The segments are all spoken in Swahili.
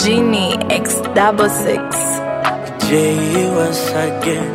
Genie X double six. J once again.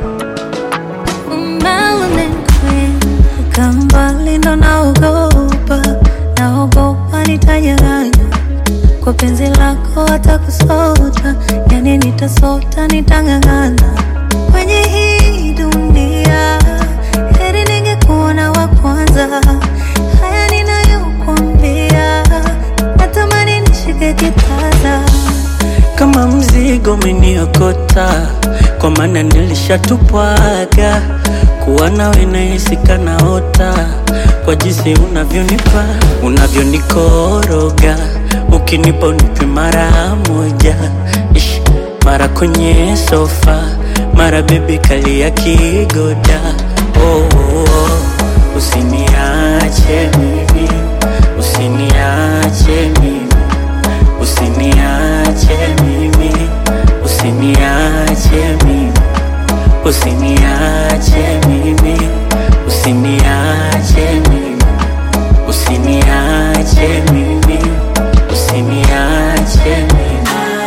Umenikweka mbali ndo naogopa, naogopa nitanyang'anywa kwa penzi lako, hata kusota, yani nitasota, nitang'ang'ana kwenye hii dunia. Heri ningekuona wa kwanza, haya ninayokuambia, natamani nishike kitasa Kama mzigo umeniokota, kwa maana nilishatupwaga. Kuwa nawe nahisi kanaota, kwa jinsi unavyonipa, unavyonikoroga, ukinipa unipe mara moja, Ish, mara kwenye sofa, mara bebi kalia kigoda. Oh, oh, oh. Usiniache mimi, usiniache mimi Usiniache mimi, usiniache mimi, usiniache mimi, usiniache mimi, usiniache mimi, usiniache mimi.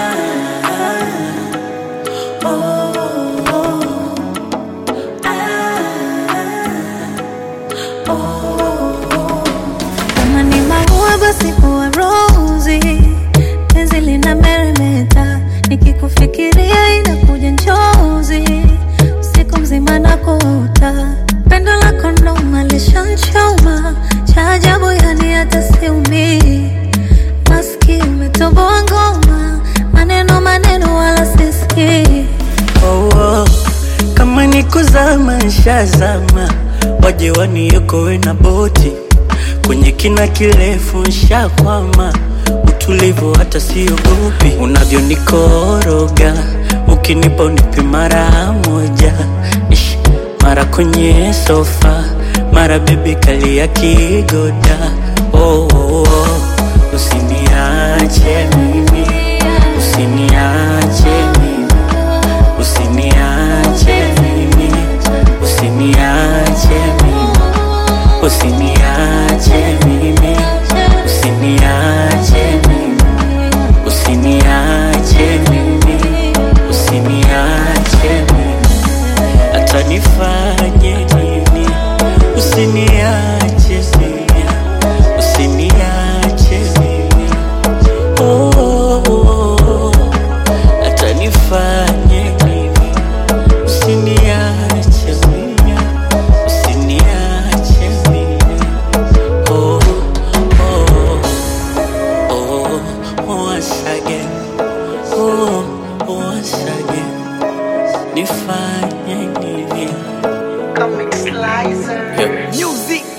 Kama ni maua basi huwa rozi, penzi lina meremeta, nikikufikiria inakuja njozi, usiku mzima nakuota, pendo lako noma lishanchoma, cha ajabu yani hata siumii, maski umetoboa ngoma, maneno maneno wala sisikii Oh, oh. Kama ni kuzama nshazama, waje waniokoe na boti kwenye kina kirefu nshakwama, utulivu hata siogopi, unavyonikoroga ukinipa unipi mara moja, Ish, mara kwenye sofa, mara bebi kalia kigoda. Oh, oh, oh. Usiniache mimi, usiniache mimi Usiniache mimi, usiniache mimi, usiniache mimi, usiniache mimi, usiniache mimi, usiniache mimi, hata nifanye nini, usiniache mimi, usiniache mimi, oh, oh, oh, oh. hata nifanye nini Usiniache mimi, usiniache mimi. Oh, oh, oh, once again. Oh, once again. Nifanye nini? Comic Slicer. Yeah. Music.